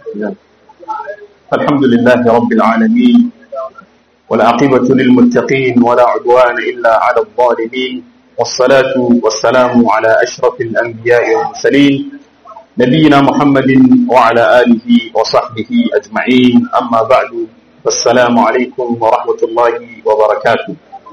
الحمد لله رب العالمين والعاقبة للمتقين ولا عدوان إلا على الظالمين والصلاة والسلام على أشرف الأنبياء والمرسلين نبينا محمد وعلى آله وصحبه أجمعين أما بعد السلام عليكم ورحمة الله وبركاته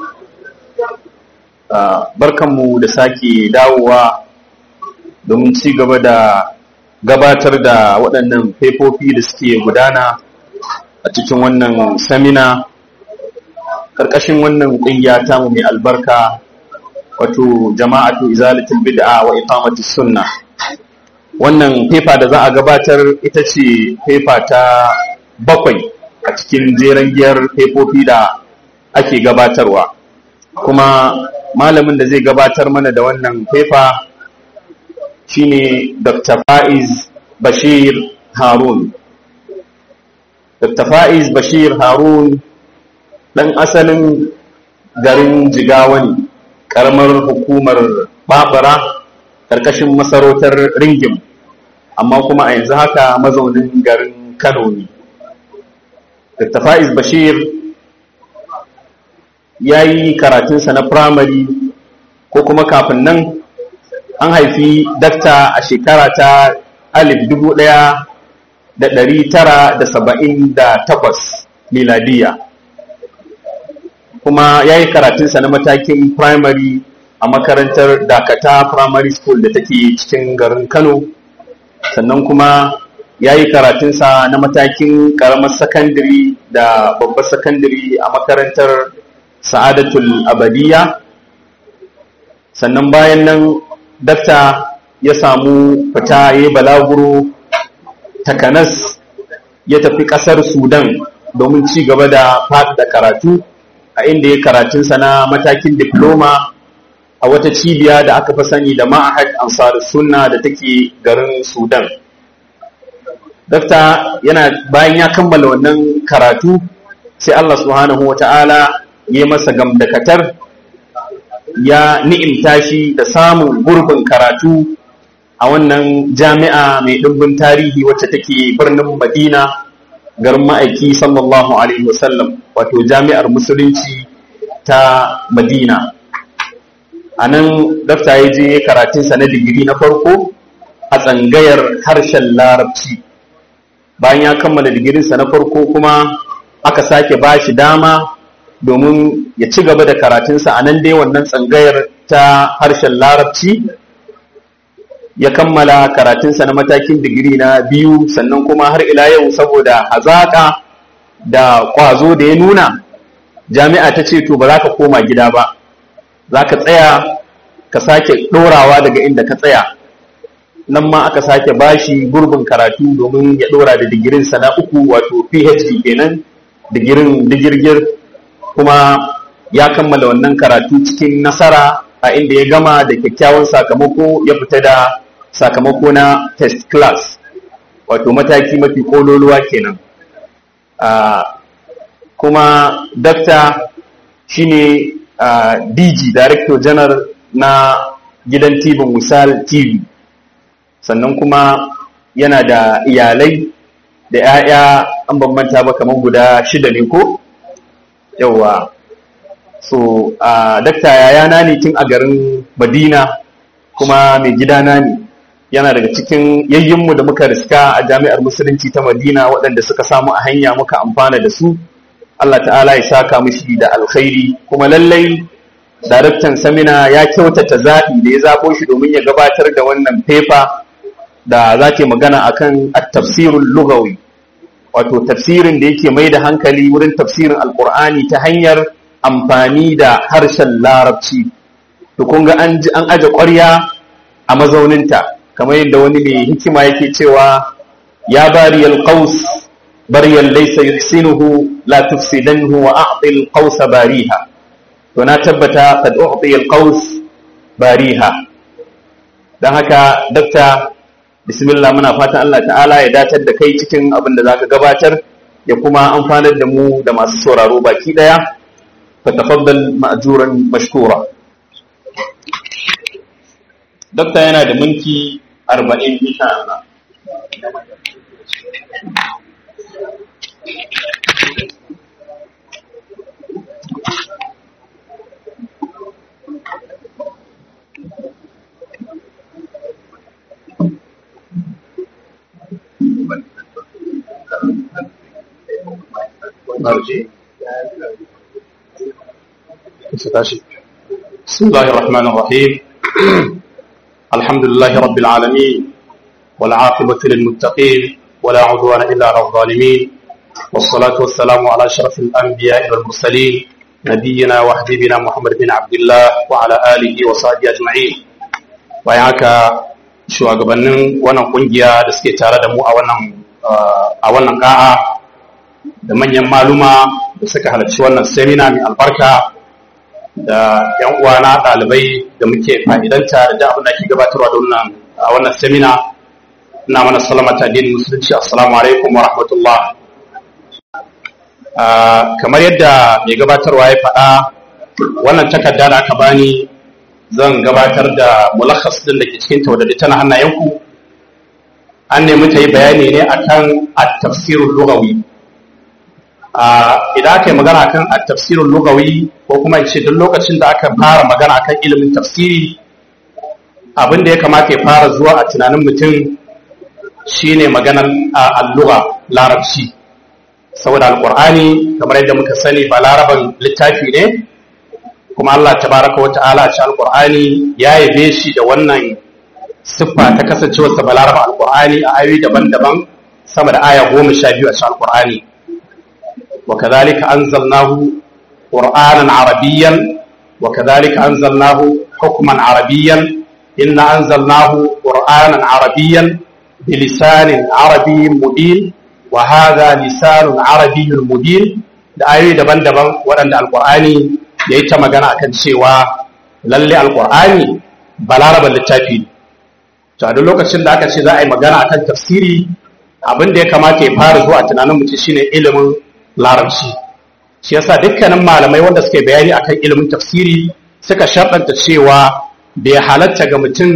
barkanmu da sake dawowa domin ci gaba da gabatar da waɗannan faifofi da suke gudana a cikin wannan samina ƙarƙashin wannan ƙungiya tamu mai albarka wato jama'atu izalatul bid'a wa iqamati sunna wannan fefa da za a gabatar ita ce fefa ta bakwai a cikin jeren giyar fefofi da ake gabatarwa kuma malamin da zai gabatar mana da wannan fefa shine Dr. Faiz Bashir Harun. Dr. Faiz Bashir Harun ɗan asalin garin Jigawa ne, ƙaramar hukumar Babara ƙarƙashin masarautar Ringim, amma kuma a yanzu haka mazaunin garin Kano ne. Dr. Faiz Bashir ya yi karatunsa na firamare ko kuma kafin nan an haifi dakta a shekara ta alif dubu ɗaya da ɗari tara da saba'in da takwas miladiya kuma ya yi karatunsa na matakin primary a makarantar dakata primary school da take cikin garin kano sannan kuma ya yi karatunsa na matakin ƙaramar sakandare da babbar sakandare a makarantar sa'adatul abadiya sannan bayan nan dakta ya samu fita ya yi balaguro takanas ya tafi ƙasar sudan domin ci gaba da da karatu a inda ya karatunsa na matakin diploma a wata cibiya da aka fi sani da ma'ahad ansar sunna da take garin sudan dakta yana bayan ya kammala wannan karatu sai allah subhanahu wa ta'ala ya masa gamdakatar ya ni'imta shi da samun gurbin karatu a wannan jami'a mai ɗumbin tarihi wacce take birnin madina garin ma'aiki sallallahu alaihi wasallam wato jami'ar musulunci ta madina a nan dafta ya je karatunsa na digiri na farko a tsangayar harshen larabci bayan ya kammala digirinsa na farko kuma aka sake ba shi dama domin ya ci gaba da karatunsa a nan dai wannan tsangayar ta harshen larabci ya kammala karatunsa na matakin digiri na biyu sannan kuma har ila yau saboda hazaƙa da ƙwazo da ya nuna jami'a ta ce to ba za ka koma gida ba za ka tsaya ka sake ɗorawa daga inda ka tsaya nan ma aka sake bashi gurbin karatu domin ya ɗora da digirinsa na uku wato phd kenan digirin digirgir kuma ya kammala wannan karatu cikin nasara a inda ya gama da kyakkyawan sakamako ya fita da sakamako na test class wato mataki mafi kololuwa kenan kuma dakta shine dg director general na gidan tv misal tv sannan kuma yana da iyalai da 'ya'ya an bambanta ba kamar guda shida ne ko yauwa so a dakta yayana ne tun a garin madina kuma mai gidana ne yana daga cikin yayyinmu da muka riska a jami'ar musulunci ta madina waɗanda suka samu a hanya muka amfana da su allah ta'ala ya saka mishi da alkhairi kuma lallai daraktan samina ya kyautata zaɓi da ya zaɓo shi domin ya gabatar da wannan fefa da za ke magana akan at-tafsirul lugawi wato tafsirin da yake mai da hankali wurin tafsirin alkur'ani ta hanyar amfani da harshen larabci to kun ga an an aje ƙwarya a mazauninta kamar yadda wani mai hikima yake cewa ya bari alqaus baryan laysa yuhsinuhu la tufsidanhu wa a'ti alqaus bariha to na tabbata kad u'ti alqaus bariha dan haka dakta bismillah muna fatan Allah ta'ala ya datar da kai cikin abin da zaka gabatar ya kuma amfanar da mu da masu sauraro baki daya fa tafaddal ma'juran mashkura dakta yana da minti 40 insha Allah بسم الله الرحمن الرحيم الحمد لله رب العالمين والعاقبة للمتقين ولا عدوان إلا على الظالمين والصلاة والسلام على أشرف الأنبياء والمرسلين نبينا وحبيبنا محمد بن عبد الله وعلى آله وصحبه أجمعين وياك شو أقبلن وانا قنجيا دسكي تارا دمو أولا أولا قاعة da manyan maluma da suka halarci wannan semina mai albarka da yan uwana ɗalibai da muke fa'idanta da abin da ke gabatarwa da wannan a wannan semina ina mana salama ta addinin musulunci assalamu alaikum wa rahmatullah kamar yadda mai gabatarwa ya faɗa wannan takarda da aka bani zan gabatar da mulakhas din da ke cikin ta wadda tana hannayenku an nemi ta yi bayani ne akan at-tafsirul lughawi idan aka yi magana kan a tafsirin lugawi ko kuma ce duk lokacin da aka fara magana kan ilimin tafsiri abin da ya kamata ya fara zuwa a tunanin mutum shine maganar alluga larabci saboda alkur'ani kamar yadda muka sani ba laraban littafi ne kuma Allah tabaraka wa ta'ala a cikin alkur'ani ya yabe shi da wannan siffa ta kasancewarsa ba laraban alkur'ani a ayoyi daban-daban sama da aya goma sha biyu a cikin alkur'ani وكذلك أنزلناه قرآنا عربيا وكذلك أنزلناه حكما عربيا إن أنزلناه قرآنا عربيا بلسان عربي مبين وهذا لسان عربي مبين da ayoyi daban-daban waɗanda alƙur'ani ya yi ta magana akan cewa lalle alƙur'ani balarabar littafi ne to a duk lokacin da aka ce za a yi magana akan tafsiri abin da ya kamata ya fara zuwa tunanin mutum shine ilimin larabci shi yasa dukkanin malamai wanda suke bayani akan ilimin tafsiri suka sharɗanta cewa bai halatta ga mutum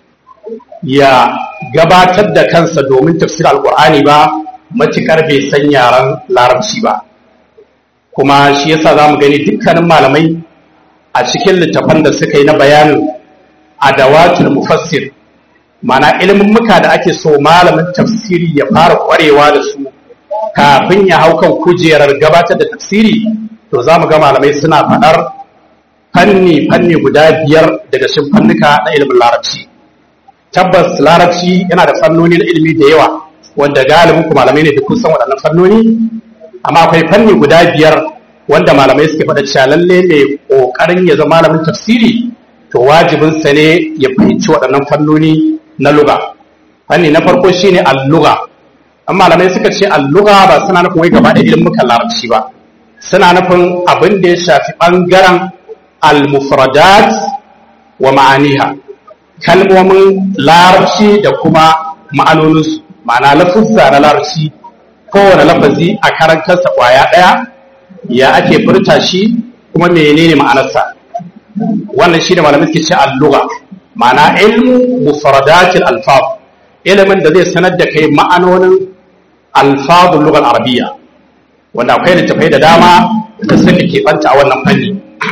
ya gabatar da kansa domin tafsir alƙur'ani ba matuƙar bai san yaren larabci ba kuma shi yasa za mu gani dukkanin malamai a cikin littafan da suka yi na bayanin adawatul mufassir mana ilimin muka da ake so malamin tafsiri ya fara ƙwarewa da su kafin ya hau kan kujerar gabatar da tafsiri to za mu ga malamai suna faɗar fanni fanni guda biyar daga cikin fannuka na ilimin larabci tabbas larabci yana da fannoni na ilimi da yawa wanda galibin ku malamai ne da kun san waɗannan fannoni amma akwai fanni guda biyar wanda malamai suke faɗa cewa lalle ne ƙoƙarin ya zama malamin tafsiri to wajibinsa ne ya fahimci waɗannan fannoni na luga fanni na farko shine al-lugha an malamai suka ce alluga ba suna nufin wai gaba da ilimin larabci ba suna nufin abin da ya shafi ɓangaren al-mufradat wa ma'aniha kalmomin larabci da kuma ma'anoninsu ma'ana lafuzza na larabci kowane lafazi a karan kansa ƙwaya ɗaya ya ake furta shi kuma menene ma'anarsa wannan shi da malamai suke ce alluga ma'ana ilmu mufradatil alfaf ilimin da zai sanar da kai ma'anonin alfazun lugar arabiya wanda akwai littafai da dama da suka keɓanta a wannan fanni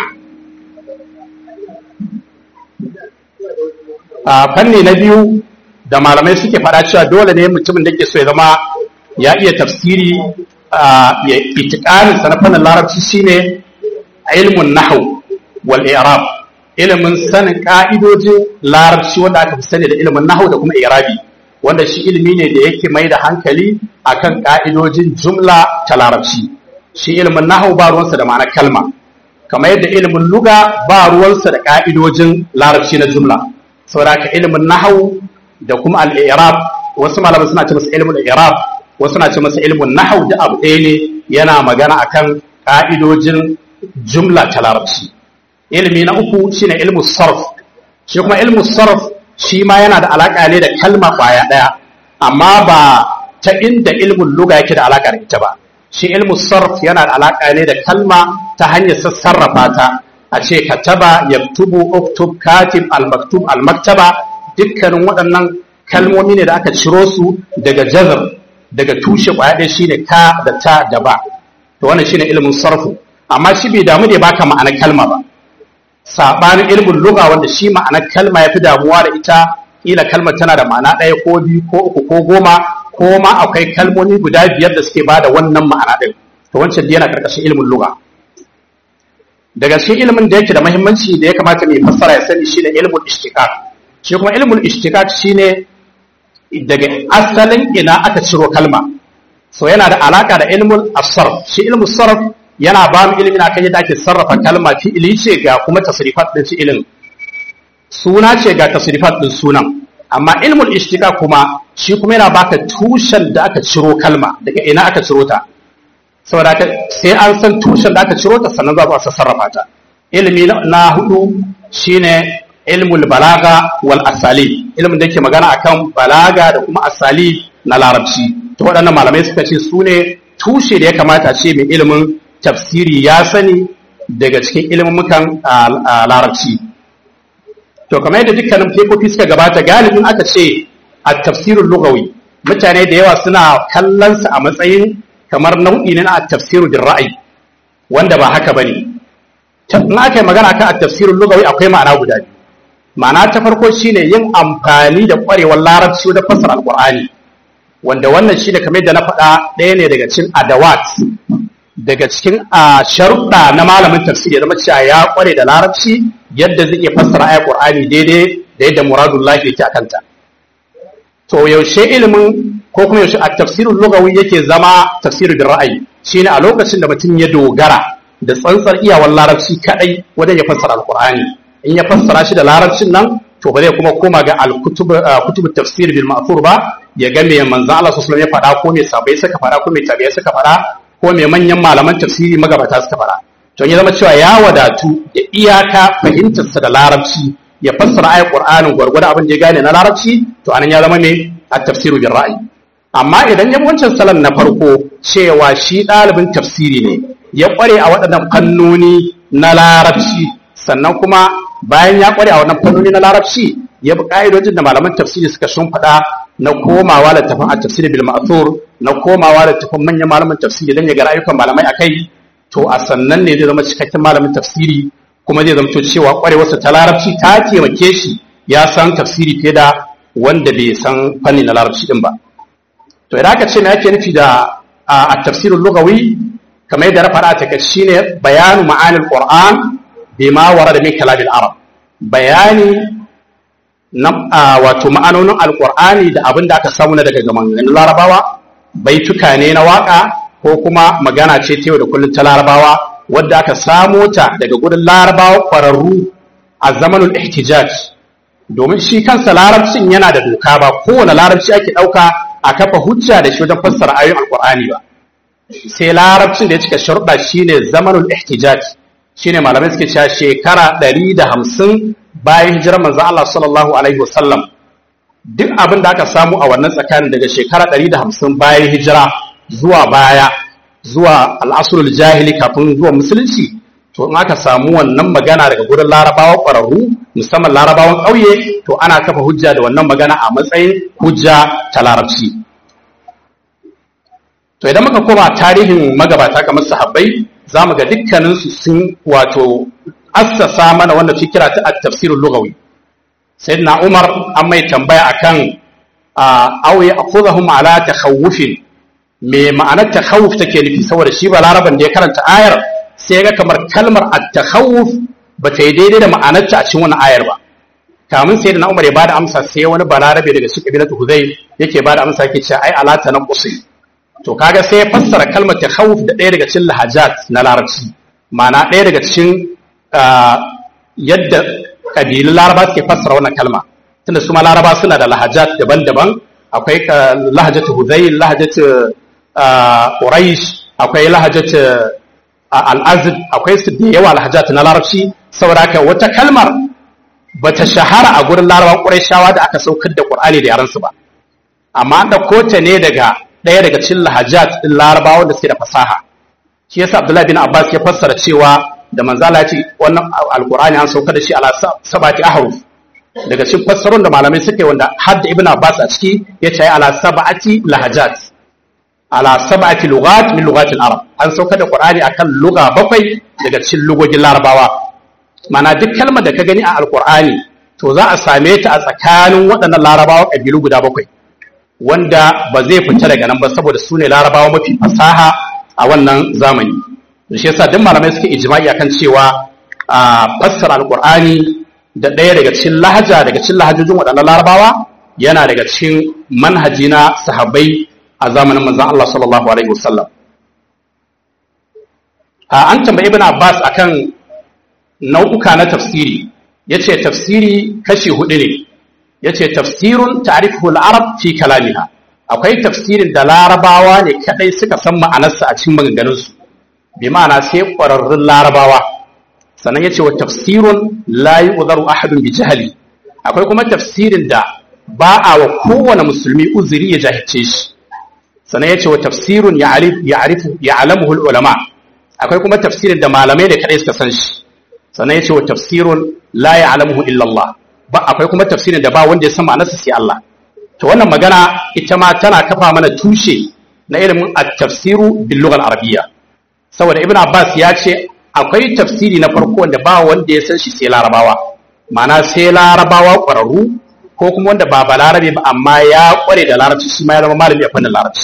a fanni na biyu da malamai suke faɗa cewa dole ne mutumin da ke so ya zama ya iya tafsiri ya itikanin sa na fannin larabci shine ilmun nahau wal i'rab ilimin sanin ka'idojin larabci wanda aka fi sani da ilimin nahau da kuma i'rabi wanda shi ilimi ne da yake mai da hankali akan ka'idojin jumla ta larabci shi ilimin nahau ba ruwansa da ma'anar kalma kamar yadda ilimin luga ba ruwansa da ka'idojin larabci na jumla saboda ka ilimin nahau da kuma al-i'rab wasu malamai suna ce masa ilimin i'rab wasu suna ce masa ilimin nahau da abu ɗaya ne yana magana akan ka'idojin jumla ta larabci ilimi na uku shine ilmu sarf shi kuma ilmu sarf shi ma yana da alaƙa ne da kalma ƙwaya ɗaya amma ba ta inda ilmin luga yake da alaƙa da ita ba shi ilmu sarf yana da alaƙa ne da kalma ta hanyar sassarrafa ta a ce kataba yaktubu uktub katib almaktub almaktaba dukkanin waɗannan kalmomi ne da aka ciro su daga jazar daga tushe kwaya ɗaya shine ka da ta da ba to wannan shine ilimin sarfu amma shi bai damu da ya baka ma'anar kalma ba sabanin ilimin lugha wanda shi ma'anar kalma yafi damuwa da ita kila kalmar tana da ma'ana ɗaya ko biyu ko uku ko goma ko ma akwai kalmomi guda biyar da suke bada wannan ma'ana ɗin to wancan yana karkashin ilimin lugha daga cikin ilimin da yake da muhimmanci da ya kamata mai fassara ya sani shine ilimin ishtiqaq shi kuma ilimin ishtiqaq shine daga asalin ina aka ciro kalma so yana da alaka da ilimin asarf shi ilimin sarf yana ba mu ilimin akan yadda ake sarrafa kalma fi'ili ce ga kuma tasrifat din fi'ilin suna ce ga tasrifat din sunan amma ilmul ishtiqa kuma shi kuma yana baka tushen da aka ciro kalma daga ina aka ciro ta saboda sai an san tushen da aka ciro ta sannan za a sarrafa ta ilimi na hudu shine ilmul balaga wal asali ilmin da yake magana akan balaga da kuma asali na larabci to waɗannan malamai suka ce su ne tushe da ya kamata ce mai ilimin tafsiri ya sani daga cikin ilimin larabci to kamar yadda dukkanin fefofi suka gabata galibin aka ce a tafsirin lugawi mutane da yawa suna kallon sa a matsayin kamar nau'i ne na tafsiru din ra'ayi wanda ba haka bane in aka yi magana kan tafsirin lugawi akwai ma'ana guda biyu ma'ana ta farko shine yin amfani da kwarewar larabci da fassara alqur'ani wanda wannan shi da kamar da na faɗa ɗaya ne daga cikin adawat daga cikin a sharuɗa na malamin tafsiri ya zama cewa ya kware da larabci yadda zai iya fassara ayar qur'ani daidai da yadda muradullahi yake akanta to yaushe ilimin ko kuma yaushe a tafsirin lugawi yake zama tafsirin da ra'ayi shine a lokacin da mutum ya dogara da tsantsar iyawar larabci kadai wajen ya fassara alqur'ani in ya fassara shi da larabcin nan to ba zai kuma koma ga al-kutub tafsir bil ma'thur ba ya ga me manzon Allah sallallahu alaihi wasallam ya faɗa ko me sabai suka faɗa ko me tabi'ai suka faɗa ko me manyan malaman tafsiri magabata suka faɗa to ya zama cewa ya wadatu da iyaka fahimtarsa da larabci ya fassara ayat qur'anin gwargwado abin da ya gane na larabci to anan ya zama me at-tafsiru bil ra'yi amma idan ya wancan salon na farko cewa shi ɗalibin tafsiri ne ya ƙware a waɗannan fannoni na larabci sannan kuma bayan ya ƙware a wannan fannoni na larabci ya bi ƙa'idojin da malaman tafsiri suka shimfiɗa na komawa da tafin a tafsiri bil ma'thur na komawa da tafin manyan malaman tafsiri don ya ga rayukan malamai akai to a sannan ne zai zama cikakken malamin tafsiri kuma zai zamto cewa ƙwarewarsa ta larabci ta taimake shi ya san tafsiri fiye da wanda bai san fanni na larabci din ba to idan aka ce me ake nufi da a tafsirin lugawi kamar yadda na faɗa ta shine bayanu ma'anil qur'an bima warada min kalamil arab bayani na wato ma'anonin alqur'ani da abin da aka samu na daga maganganun larabawa baituka ne na waka ko kuma magana ce ta yau da kullum ta larabawa wadda aka samo ta daga gudun larabawa ƙwararru a zamanul ihtijaj domin shi kansa larabcin yana da doka ba kowane larabci ake ɗauka a kafa hujja da shi wajen fassara ayoyin alqur'ani ba sai larabcin da ya cika sharuɗa shine zamanul ihtijaj shine malamai suke cewa shekara 150 bayan hijirar manzon Allah sallallahu alaihi wasallam duk abin da aka samu a wannan tsakanin daga shekara 150 bayan hijira zuwa baya zuwa al'asrul jahili kafin zuwa musulunci to in aka samu wannan magana daga gurin larabawa ƙwararru musamman larabawan ƙauye to ana kafa hujja da wannan magana a matsayin hujja ta larabci to idan muka koma tarihin magabata kamar sahabbai za mu ga dukkaninsu sun wato assasa mana wannan fikira ta at-tafsirul lughawi sayyidina umar an mai tambaya akan aw ya'khudhum ala takhawufin me ma'anar takhawuf take nufi saboda shi ba laraban da ya karanta ayar sai ga kamar kalmar at-takhawuf ba ta yi daidai da ma'anarta a cikin wannan ayar ba kamun sai da Umar ya bada amsa sai wani balarabe daga cikin kabilatu Hudayl yake bada amsa yake cewa ai alata nan qusi to kaga sai ya fassara kalmar takhawuf da ɗaya daga cikin lahajat na larabci ma'ana ɗaya daga cikin yadda kabilun laraba suke fassara wannan kalma tunda su ma laraba suna da lahajat daban-daban akwai lahajatu Hudayl lahajatu Quraish akwai lahajatu al'azid akwai su da yawa lahajat na larabci saboda haka wata kalmar ba ta shahara a gurin larabawan ƙurayshawa da aka saukar da ƙur'ani da yaransu ba amma an ɗauko ta ne daga ɗaya daga cikin lahajat ɗin larabawa da suke da fasaha shi yasa abdullahi bin abbas ya fassara cewa da manzala ya ce wannan alƙur'ani an saukar da shi ala sabati ahruf daga cikin fassarun da malamai suka yi wanda har da ibn abbas a ciki ya ce ala sab'ati lahajat ala sab'ati lughat min lughatil arab an sauka da qur'ani akan lugha bakwai daga cikin lugogin larabawa mana duk kalmar da ka gani a alqur'ani to za a same ta a tsakanin waɗannan larabawa kabilu guda bakwai wanda ba zai fita daga nan ba saboda su ne larabawa mafi fasaha a wannan zamani shi yasa duk malamai suke ijma'i akan cewa a fassara alqur'ani da ɗaya daga cikin lahaja daga cikin lahajojin waɗannan larabawa yana daga cikin manhaji na sahabbai a zamanin manzon Allah sallallahu alaihi wasallam an tambayi ibn Abbas akan nau'uka na tafsiri yace tafsiri kashi hudu ne yace tafsirun ta'rifuhu al-arab fi kalamiha akwai tafsirin da larabawa ne kadai suka san ma'anarsa a cikin maganganunsu bi ma'ana sai ƙwararrun larabawa sannan yace wa tafsirun la yu'dharu ahadun bi jahli akwai kuma tafsirin da ba a wa kowane musulmi uzuri ya jahilce shi sannan yace wa tafsirun ya'rif ya'rifu ya'lamuhu ulama akwai kuma tafsirin da malamai da kadai suka san shi sannan yace wa tafsirun la ya'lamuhu illa Allah ba akwai kuma tafsirin da ba wanda ya san ma'anarsa sai Allah to wannan magana ita ma tana kafa mana tushe na ilimin at-tafsiru bil lugha al-arabiyya saboda ibn abbas ya ce akwai tafsiri na farko wanda ba wanda ya san shi sai larabawa ma'ana sai larabawa ƙwararru ko kuma wanda ba balarabe ba amma ya ƙware da larabci shi ma ya zama malami a fannin larabci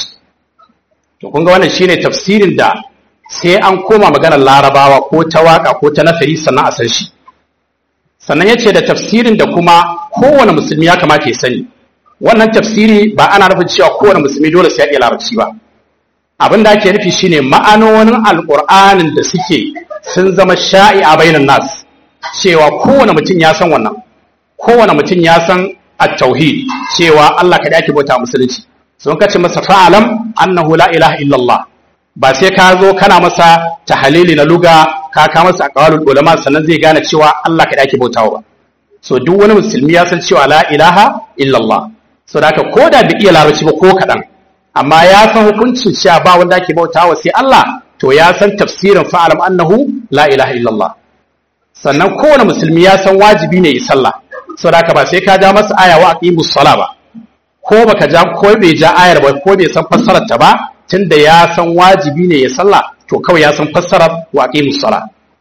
to kun ga wannan shine tafsirin da sai an koma maganar larabawa ko ta waka ko ta nasari sannan a san shi sannan ya ce da tafsirin da kuma kowane musulmi ya kamata ya sani wannan tafsiri ba ana nufin cewa kowane musulmi dole sai ya iya larabci ba abin da ake nufi shine ma'anonin alƙur'anin da suke sun zama sha'i a bainan nas cewa kowane mutum ya san wannan kowane mutum ya san at-tauhid cewa Allah kada ake bauta musulunci sun kace masa fa'alam annahu la ilaha illallah ba sai ka zo kana masa tahalili na luga ka ka masa aqwalul ulama sannan zai gane cewa Allah kada ake bautawa ba so duk wani musulmi ya san cewa la ilaha illallah so da haka ko da bai iya larabci ba ko kaɗan amma ya san hukuncin cewa ba wanda ake bautawa sai Allah to ya san tafsirin fa'alam annahu la ilaha illallah sannan kowane musulmi ya san wajibi ne yi sallah so da ba sai ka ja masa aya wa aqimus sala ba ko baka ja ko bai ja ayar ba ko bai san fassarar ta ba tunda ya san wajibi ne ya sallah to kawai ya san fassarar wa aqimus sala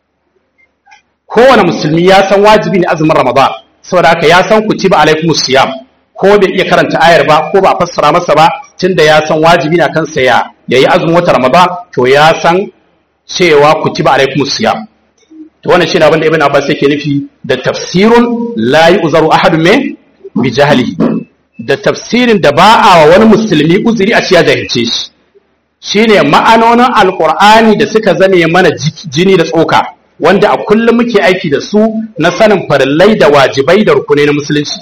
kowane musulmi ya san wajibi ne azumin ramadan saboda haka ya san kutiba alaikumus siyam ko bai iya karanta ayar ba ko ba a fassara masa ba tunda ya san wajibi na kansa ya yayi azumin wata ramadan to ya san cewa kutiba alaikumus siyam to wannan shine abin da ibn abbas yake nufi da tafsirun la yu'zaru ahadun min bi jahlihi da tafsirin da ba a wa wani musulmi uzuri a ciya jahilce shi shine ma'anonin alqur'ani da suka zame mana jini da tsoka wanda a kullum muke aiki da su na sanin farillai da wajibai da rukunai na musulunci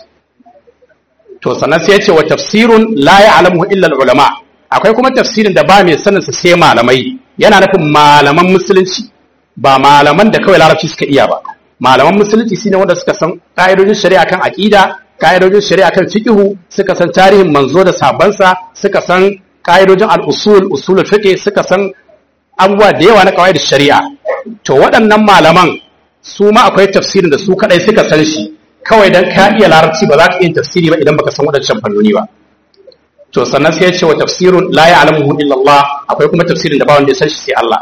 to sannan sai ya ce wa tafsirun la ya'lamu illa ulama akwai kuma tafsirin da ba mai sanin sa sai malamai yana nufin malaman musulunci ba malaman da kawai larabci suka iya ba malaman musulunci shine wanda suka san ka'idojin shari'a kan aqida ka'idojin shari'a kan fiqhu suka san tarihin manzo da sabansa suka san ka'idojin al-usul usulul fiqh suka san abubuwa da yawa na kawai shari'a to waɗannan malaman su ma akwai tafsirin da su kadai suka san shi kawai dan ka iya larabci ba za ka iya tafsiri ba idan baka san waɗancan fannoni ba to sannan sai ya ce wa tafsirun la ya'lamuhu illa Allah akwai kuma tafsirin da ba wanda ya san shi sai Allah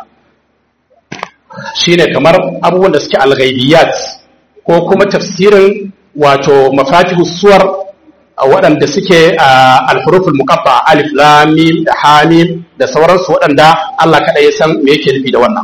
shine kamar abubuwan da suke al-ghaibiyat ko kuma tafsirin wato mafatihu suwar waɗanda suke al-huruful muqatta alif lam mim da hamim da sauransu waɗanda Allah kaɗai ya san me yake nufi da wannan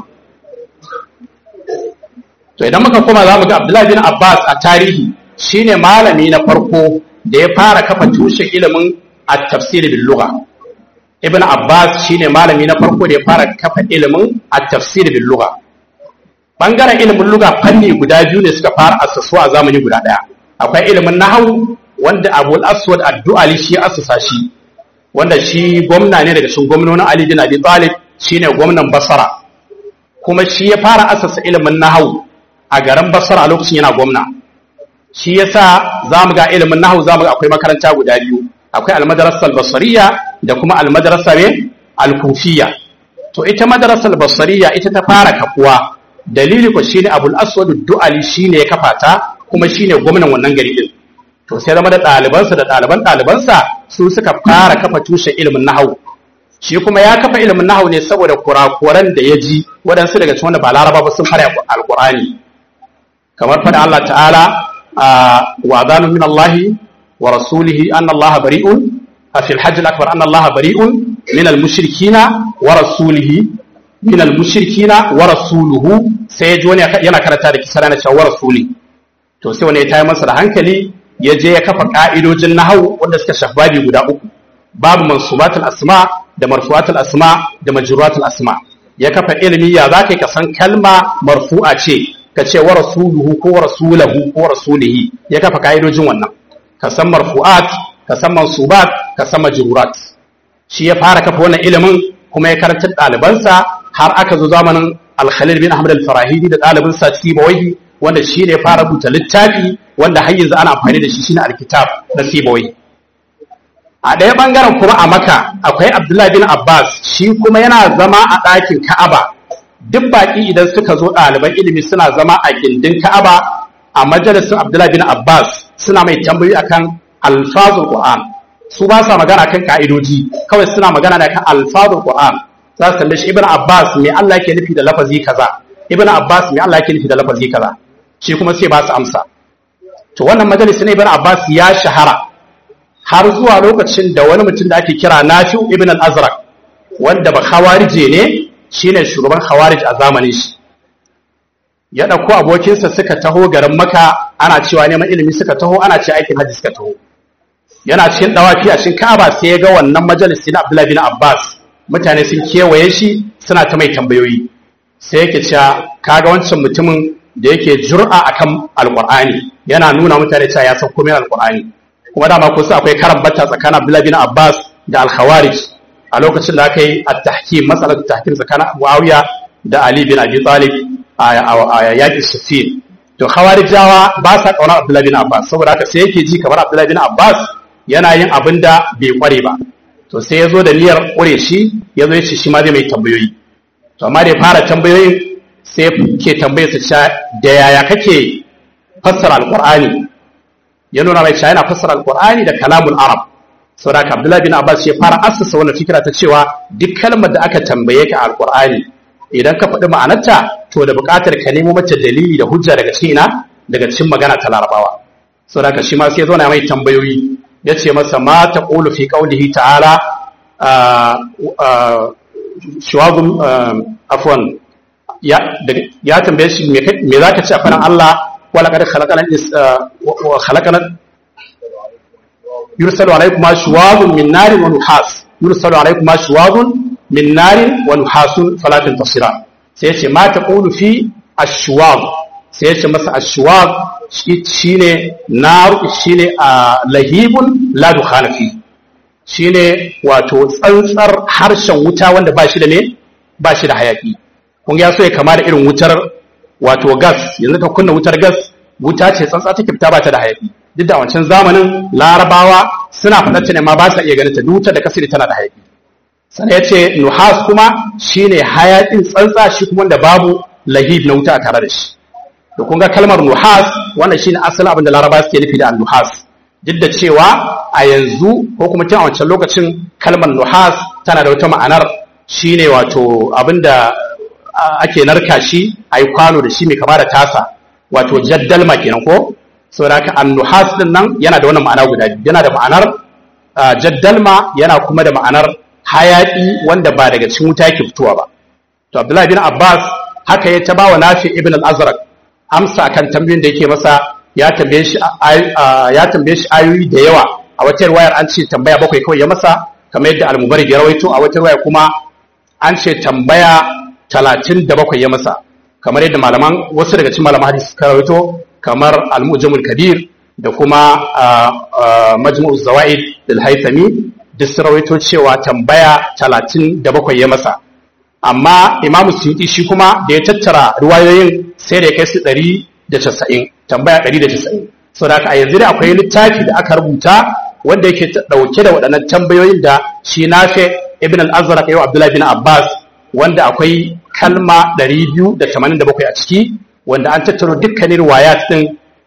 to idan muka koma za mu ga Abdullahi bin Abbas a tarihi shine malami na farko da ya fara kafa tushen ilimin at-tafsir bil lugha Ibn Abbas shine malami na farko da ya fara kafa ilimin at-tafsir bil lugha bangaren ilimin lugha fanni guda biyu ne suka fara assasuwa a zamani guda daya akwai ilimin nahwu wanda Abu al-Aswad ad-Du'ali shi assasa shi wanda shi gwamna ne daga cikin gwamnonin Ali bin Abi Talib shine gwamnan Basra kuma shi ya fara assasa ilimin nahwu a garin Basra a lokacin yana gwamna shi yasa zamu ga ilimin nahwu zamu ga akwai makaranta guda biyu akwai al-madrasa al-basriya da kuma al-madrasa al-kufiyya to ita madrasa al-basriya ita ta fara kafuwa dalili ko shine Abul Aswad ad-Du'ali shine ya kafa ta kuma shine gwamnan wannan gari din to sai zama da ɗalibansa da ɗaliban ɗalibansa su suka fara kafa tushen ilimin nahawu shi kuma ya kafa ilimin nahawu ne saboda kurakuran da ya ji waɗansu daga cikin wanda ba laraba ba sun fara alƙur'ani kamar faɗa Allah ta'ala wa adanu min Allah wa rasulihi anna Allah bari'un a fil hajj al-akbar anna Allah bari'un min al-mushrikina wa rasulihi min al-mushrikina wa rasuluhu sai ji wani yana karanta da kisara na cewa wa rasuli to sai wani ya tayi masa da hankali ya je ya kafa ka'idojin nahwu wanda suka shafi babi guda uku babu mansubatul asma da marfu'atul asma da majruatul asma ya kafa ilimi ya zaka ka san kalma marfu'a ce ka ce wa rasuluhu ko wa rasulahu ko wa rasulihi ya kafa ka'idojin wannan ka san marfu'at ka san mansubat ka san majrurat shi ya fara kafa wannan ilimin kuma ya karanta ɗalibansa har aka zo zamanin al-khalil bin ahmad al-farahidi da ɗalibinsa sibawai wanda shi ne ya fara rubuta littafi wanda har yanzu ana amfani da shi shine al-kitab na sibawai a ɗaya ɓangaren kuma a maka akwai abdullahi bin abbas shi kuma yana zama a ɗakin ka'aba duk baƙi idan suka zo ɗaliban ilimi suna zama a gindin ka'aba a majalisun abdullahi bin abbas suna mai tambayi akan alfazul qur'an su ba sa magana kan ka'idoji kawai suna magana da kan alfazul qur'an za su tambaye shi ibn abbas me Allah yake nufi da lafazi kaza ibn abbas me Allah yake nufi da lafazi kaza shi kuma sai ba su amsa to wannan majalisi ne ibn abbas ya shahara har zuwa lokacin da wani mutum da ake kira nafi'u ibn al-azraq wanda ba khawarije ne shine shugaban khawarij a zamanin shi ya dauko abokinsa suka taho garin maka ana cewa neman ilimi suka taho ana ce aikin hajji suka taho yana cikin dawafi a cikin ka'aba sai ya ga wannan majalisi na abdullahi bin abbas mutane sun kewaye shi suna ta mai tambayoyi sai yake cewa kaga wancan mutumin da yake jur'a akan alqur'ani yana nuna mutane cewa ya san komai alqur'ani kuma dama kusa akwai karan bata tsakanin Abdullahi bin Abbas da Al-Khawarij a lokacin da aka yi at-tahkim matsalar tahkim tsakanin Muawiya da Ali bin Abi Talib a yaƙin Siffin to Khawarijawa ba sa kauna Abdullahi bin Abbas saboda haka sai yake ji kamar Abdullahi bin Abbas yana yin abin da bai kware ba to sai ya zo da niyyar ƙure shi ya zo ya ce shi ma zai mai tambayoyi to amma da ya fara tambayoyin sai ke tambayar su da yaya kake fassara alƙur'ani ya nuna mai cewa yana fassara alqur'ani da kalamul arab saboda haka abdullahi bin abbas ya fara assasa wannan fikira ta cewa duk kalmar da aka tambaye ka alqur'ani idan ka faɗi ma'anarta to da buƙatar ka nemo mata dalili da hujja daga cikin ina daga cikin magana ta larabawa saboda haka shi ma sai ya zo na mai tambayoyi ya ce masa ma taqulu fi qawlihi ta'ala shuwagun afwan ya tambaye shi me zaka ce a faɗin Allah ولقد خلقنا خلقنا يرسل عليكم شواظ من نار ونحاس يرسل عليكم شواظ من نار ونحاس فلا تنتصران سيتي ما تقول في الشواظ سيتي مثلا الشواظ shine nar shine lahibun la dukhana fi shine wato tsantsar harshen wuta wanda ba shi da ne ba shi da hayaki kun ya so ya kama da irin wutar wato gas yanzu ka kunna wutar gas wuta ce tsantsa take fita ba ta da hayaki duk da wancan zamanin larabawa suna faɗar ta ne ma ba sa iya ganin ta duk wutar da kasiri tana da hayaki sannan ya ce nuhas kuma shine hayakin tsantsa shi kuma da babu lahib na wuta a tare da shi to kun ga kalmar nuhas wannan shine asalin abin da larabawa suke nufi da nuhas duk da cewa a yanzu ko kuma tun a wancan lokacin kalmar nuhas tana da wata ma'anar shine wato abin da ake narka shi a yi kwano da shi mai kama da tasa wato jaddalma kenan ko saboda haka annuhas din nan yana da wannan ma'ana guda biyu yana da ma'anar jaddalma yana kuma da ma'anar hayaki wanda ba daga cikin wuta yake fitowa ba to abdullahi bin abbas haka ya taba wa nafi ibn al-azraq amsa akan tambayoyin da yake masa ya tambaye shi ya tambaye shi ayoyi da yawa a wata riwayar an ce tambaya bakwai kawai ya masa kamar yadda al-mubarak ya rawaito a wata riwaya kuma an ce tambaya talatin da bakwai ya masa kamar yadda malaman wasu daga cikin malaman hadisi suka rawaito kamar al-mujamul kabir da kuma majmu'u zawaid lil haythami duk sun rawaito cewa tambaya talatin da bakwai ya masa amma imamu suyuti shi kuma da ya tattara ruwayoyin sai da ya kai su ɗari da casa'in tambaya ɗari da casa'in sau da a yanzu da akwai littafi da aka rubuta wanda yake ɗauke da waɗannan tambayoyin da shi nafe ibn al-azraq yau abdullahi bin abbas wanda akwai kalma 287 a ciki wanda an tattaro dukkanin riwayat din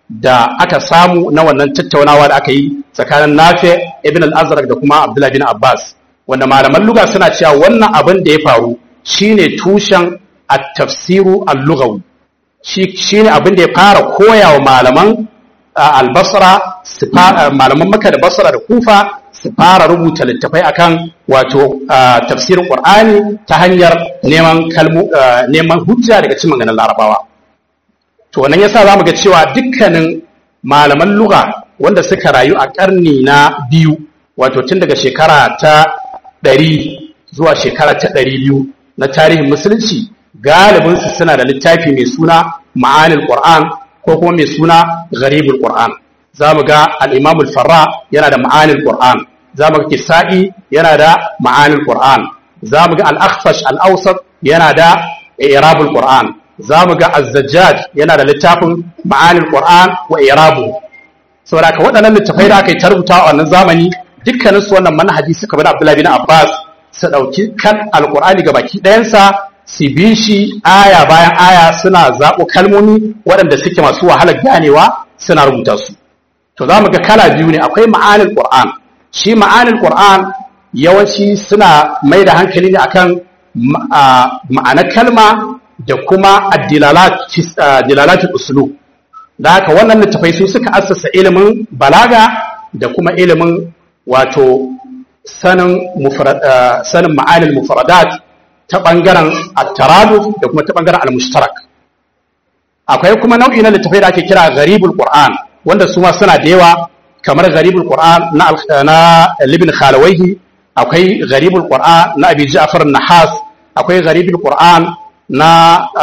da aka samu na wannan tattaunawa da aka yi tsakanin Nafi ibn al-Azraq da kuma Abdullah bin Abbas wanda malaman lugha suna cewa wannan abin da ya faru shine tushen at-tafsiru al-lughawi shi shine abin da ya fara koyawa malaman al-Basra malaman Makka da Basra da Kufa su fara rubuta littafai akan wato tafsirin Qur'ani ta hanyar neman kalmu neman hujja daga cikin maganar Larabawa to wannan yasa zamu ga cewa dukkanin malaman lugha wanda suka rayu a karni na biyu wato tun daga shekara ta ɗari zuwa shekara ta ɗari biyu na tarihin musulunci galibinsu suna da littafi mai suna ma'anil qur'an ko kuma mai suna gharibul qur'an za mu ga al'imamul farra yana da ma'anil qur'an za mu ga kisa'i yana da ma'anil qur'an za mu ga al'akhfash al'ausat yana da irabul qur'an za mu ga azzajjaj yana da littafin ma'anil qur'an wa irabu saboda ka waɗannan littafai da aka yi tarbuta a wannan zamani dukkanin su wannan manhaji suka bi Abdullahi bin Abbas su ɗauki kan alqur'ani ga baki ɗayansa su bi shi aya bayan aya suna zaɓo kalmomi waɗanda suke masu wahalar ganewa suna rubuta su to za mu ga kala biyu ne akwai ma'anil qur'an shi ma'anil qur'an yawanci suna mai da hankali ne akan ma'anar kalma da kuma addilalatul usulub da haka wannan littafai su suka assasa ilimin balaga da kuma ilimin wato sanin sanin ma'anil mufradat ta bangaren at-taraduf da kuma ta bangaren al-mushtarak akwai kuma nau'i na littafai da ake kira gharibul qur'an wanda su ma suna da yawa kamar gharibul qur'an na na libn khalawayhi akwai gharibul qur'an na abi ja'far an-nahas akwai gharibul qur'an na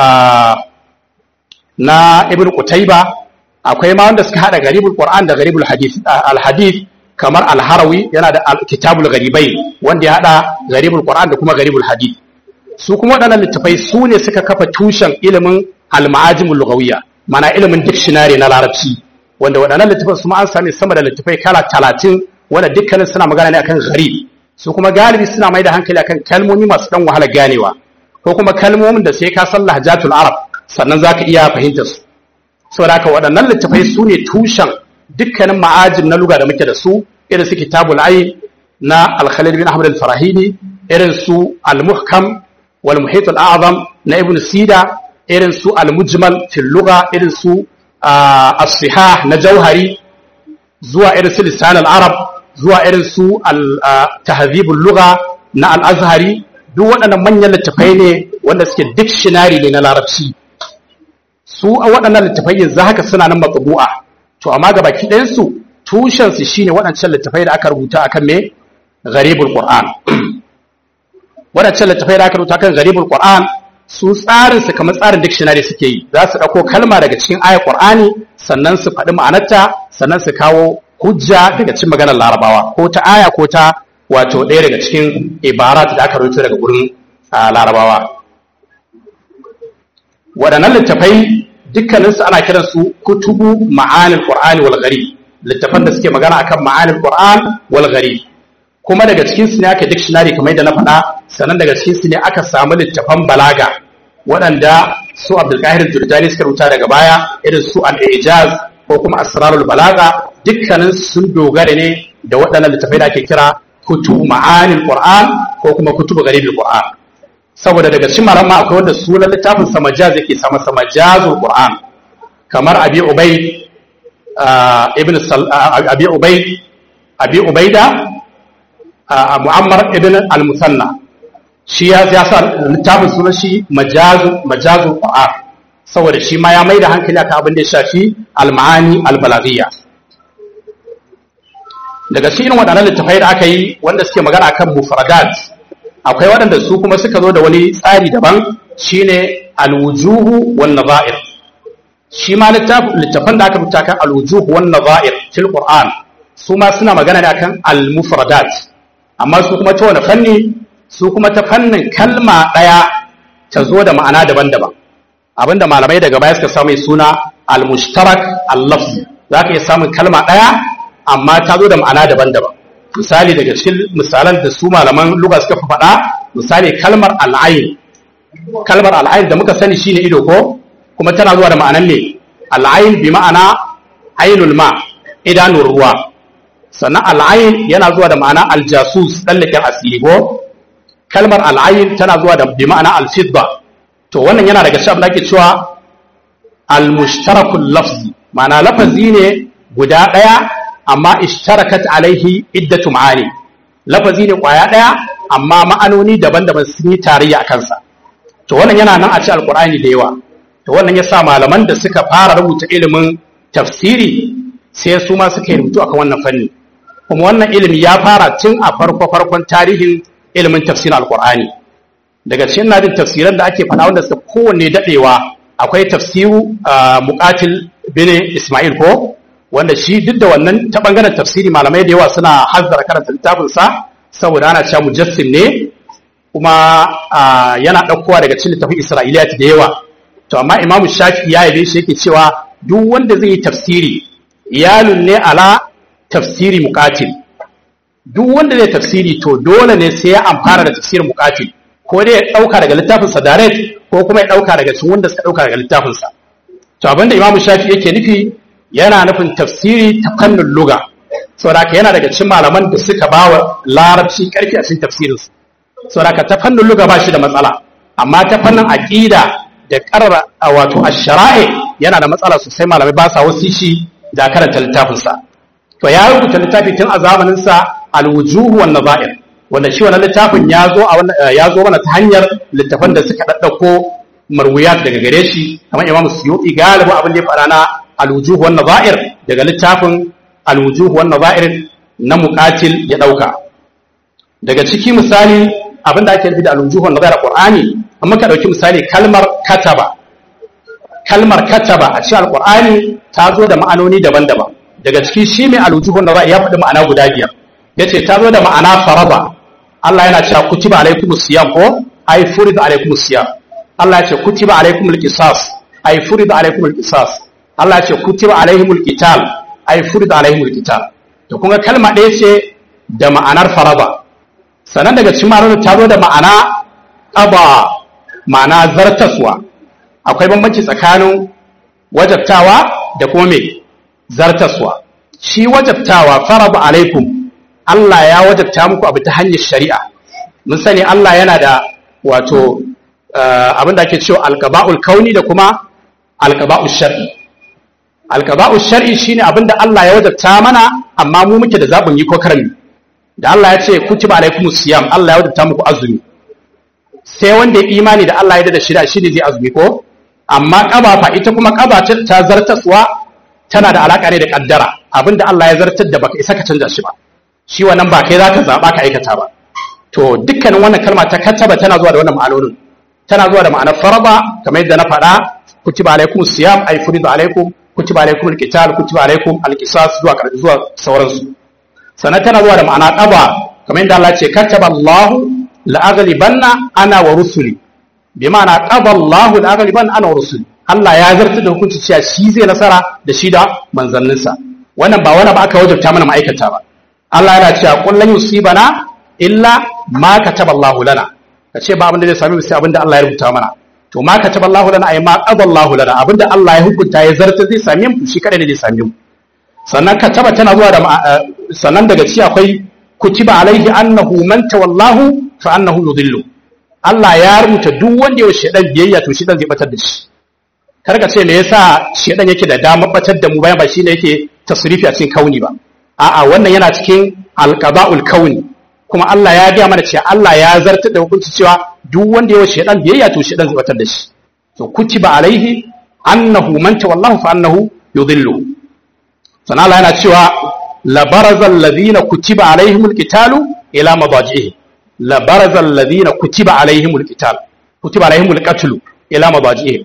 na ibn qutayba akwai ma wanda suka hada gharibul qur'an da gharibul hadith al-hadith kamar al-harawi yana da kitabul gharibai wanda ya hada gharibul qur'an da kuma gharibul hadith su kuma waɗannan littafai su ne suka kafa tushen ilimin al-ma'ajimul lughawiyya mana ilimin dictionary na larabci wanda waɗannan littafai su ma an sami sama da littafai kala talatin wanda dukkanin suna magana ne akan gharib su kuma galibi suna mai da hankali akan kalmomi masu ɗan wahalar ganewa ko kuma kalmomin da sai ka san lahjatul arab sannan zaka iya fahimtar su saboda haka waɗannan littafai su ne tushen dukkanin ma'ajin na luga da muke da su irin su kitabul ayn na al-khalil bin ahmad al-farahidi irin su al-muhkam wal muhit al-a'zam na ibn sida irin su al-mujmal fil lugha irin su as-sihah na jauhari zuwa irin su lisan al-arab zuwa irin su al-tahdhib al-lugha na al-azhari duk waɗannan manyan littafai ne wanda suke dictionary ne na larabci su a waɗannan littafai yanzu haka suna nan matsubu'a to amma ga baki ɗayansu tushensu shine waɗancan littafai da aka rubuta akan me gharibul qur'an waɗancan littafai da aka rubuta akan gharibul qur'an su tsarin su kamar tsarin dictionary suke yi za su ɗauko kalma daga cikin ayar qur'ani sannan su faɗi ma'anarta sannan su kawo hujja daga cikin maganar larabawa ko ta aya ko ta wato ɗaya daga cikin ibarat da aka rubuta daga gurin larabawa waɗannan littafai dukkaninsu ana kiransu kutubu ma'anil qur'ani wal gharib littafan da suke magana akan ma'anil qur'an wal gharib kuma daga cikin su ne aka dictionary kamar yadda na faɗa sannan daga cikin su ne aka samu littafan balaga waɗanda su Abdul Qahir Jurjani suka rubuta daga baya irin su al-Ijaz ko kuma Asrarul Balaga dukkanin sun dogara ne da waɗannan littafai da ake kira kutubu ma'anil qur'an ko kuma kutubu gharibul qur'an saboda daga cikin malama akwai wanda sunan littafin sa majaz yake sama sa majazul qur'an kamar abi ubay ibn abi ubay abi ubayda muammar ibn al-musanna shi ya ya sa littafin sunan shi majazul majazul qur'an saboda shi ma ya mai da hankali akan abin da ya shafi al-ma'ani al-balaghiyya daga cikin waɗannan littafai da aka yi wanda suke magana akan mufradat akwai waɗanda su kuma suka zo da wani tsari daban shine alwujuhu wan nazair shi ma littafan da aka rubuta kan alwujuhu wan nazair fil qur'an su ma suna magana ne akan almufradat amma su kuma ta wani fanni su kuma ta fannin kalma ɗaya ta zo da ma'ana daban-daban abinda malamai daga baya suka samu suna almushtarak al-lafzi za ka iya samun kalma ɗaya amma ta zo da ma'ana daban-daban misali daga cikin misalan da su malaman luga suka faɗa misali kalmar al'ayin kalmar al'ayin da muka sani shine ido ko kuma tana zuwa da ma'anan ne al'ayin bi ma'ana ainul ma idanun ruwa sannan al'ayin yana zuwa da ma'ana aljasus ɗallaken asiri ko kalmar al'ayin tana zuwa da bi ma'ana alfidda to wannan yana daga cikin da ake cewa almushtarakul lafzi ma'ana lafazi ne guda ɗaya amma ishtarakat alaihi iddatu ma'ani lafazi ne kwaya ɗaya amma ma'anoni daban-daban sun yi tarayya a kansa to wannan yana nan a ci alkur'ani da yawa to wannan ya sa malaman da suka fara rubuta ilimin tafsiri sai su ma suka yi rubutu akan wannan fanni kuma wannan ilimi ya fara tun a farko-farkon tarihin ilimin tafsirin alkur'ani daga cikin nadin tafsiran da ake faɗa wanda suka kowanne daɗewa akwai tafsiru muqatil bin isma'il ko wanda shi duk da wannan ta bangaren tafsiri malamai da yawa suna hazzara karanta littafinsa saboda ana cewa mujassim ne kuma yana ɗaukowa daga cikin littafin isra'iliyat da yawa to amma imam shafi ya yabe shi yake cewa duk wanda zai yi tafsiri iyalun ne ala tafsiri muqatil duk wanda zai tafsiri to dole ne sai ya amfana da tafsirin muqatil ko dai ya ɗauka daga littafinsa direct ko kuma ya ɗauka daga cikin wanda suka ɗauka daga littafinsa to abinda imam shafi yake nufi yana nufin tafsiri ta fannin luga saboda yana daga cikin malaman da suka ba wa larabci karfi a cikin tafsirinsu saboda ta fannin luga ba shi da matsala amma ta fannin aƙida da ƙarra wato ash-shara'i yana da matsala sosai malamai ba sa wasu shi da karanta littafinsa to ya rubuta littafi tun a zamanin sa al-wujuh wan nazair wanda shi wannan littafin ya zo a ya zo mana ta hanyar littafan da suka daddako marwiyat daga gare shi kamar Imam Suyuti galibu abin da ya fara na al-wujuh wan nazair daga littafin al-wujuh wan nazair na muqatil ya dauka daga ciki misali abin da ake nufi da al-wujuh wan nazair a Qur'ani amma ka dauki misali kalmar kataba kalmar kataba a cikin al-Qur'ani ta zo da ma'anoni daban-daban daga ciki shi mai al-wujuh wan nazair ya faɗi ma'ana guda biyar yace ta zo da ma'ana faraba Allah yana cewa kutiba alaikumus siyam ko ay furida alaikumus siyam Allah ya ce kutiba alaikumul qisas ay furida alaikumul qisas Allah ya ce kutiba alaihimul qital ay furida alaihimul qital to kun ga kalma ɗaya ce da ma'anar faraba sannan daga cikin ma'anar ta zo da ma'ana qaba ma'ana zartaswa akwai bambanci tsakanin wajabtawa da kuma me zartaswa shi wajabtawa faraba alaikum Allah ya wajabta muku abu ta hanyar shari'a mun sani Allah yana da wato abin da ake cewa alqaba'ul kauni da kuma alqaba'ul shar'i alqaba'ul shar'i shine abin da Allah ya wajabta mana amma mu muke da zabin yi ko karami da Allah ya ce kutiba alaikumus siyam Allah ya wajabta muku azumi sai wanda ya imani da Allah ya da shida shine zai azumi ko amma qaba fa ita kuma qaba ta zartaswa tana da alaka ne da kaddara abinda Allah ya zartar da baka isa ka canza shi ba shi wannan ba kai zaka zaba ka aikata ba to dukkanin wannan kalma ta kataba tana zuwa da wannan ma'anonin tana zuwa da ma'anar faraba kamar yadda na faɗa kutiba alaikum siyam ay furidu alaikum kutiba alaikum alqital kutiba alaikum alqisas zuwa zuwa sauransu sannan tana zuwa da ma'ana qaba kamar yadda Allah ce kataba Allah la aghlibanna ana wa rusuli bi ma'ana qaba Allah la aghlibanna ana wa rusuli Allah ya zartar da hukunci cewa shi zai nasara da shi da manzanninsa wannan ba wani ba aka wajabta mana ma'aikata ba Allah yana cewa kullun yusibana illa ma kataba Allahu lana kace ba abin da zai sami mu sai abin da Allah ya rubuta mana to ma kataba Allahu lana ay ma qada Allahu lana abin da Allah ya hukunta ya zarta zai sami mu shi kada ne zai sami mu sannan kataba tana zuwa da sannan daga ci akwai kutiba alaihi annahu man tawallahu fa annahu yudillu Allah ya rubuta duk wanda ya shedan biyayya to shedan zai batar da shi karka ce me yasa shedan yake da damar batar da mu bayan ba shine yake tasrifi a cikin kauni ba a'a wannan yana cikin alqaba'ul kauni kuma Allah ya gaya mana cewa Allah ya zartar da hukunci cewa duk wanda ya wace dan biyayya to shedan zai batar da shi to kutiba alaihi annahu man tawallahu fa annahu yudhillu sana Allah yana cewa la barazal ladina kutiba alaihimul qitalu ila madajihi la barazal ladina kutiba alaihimul qital kutiba alaihimul qatlu ila madajihi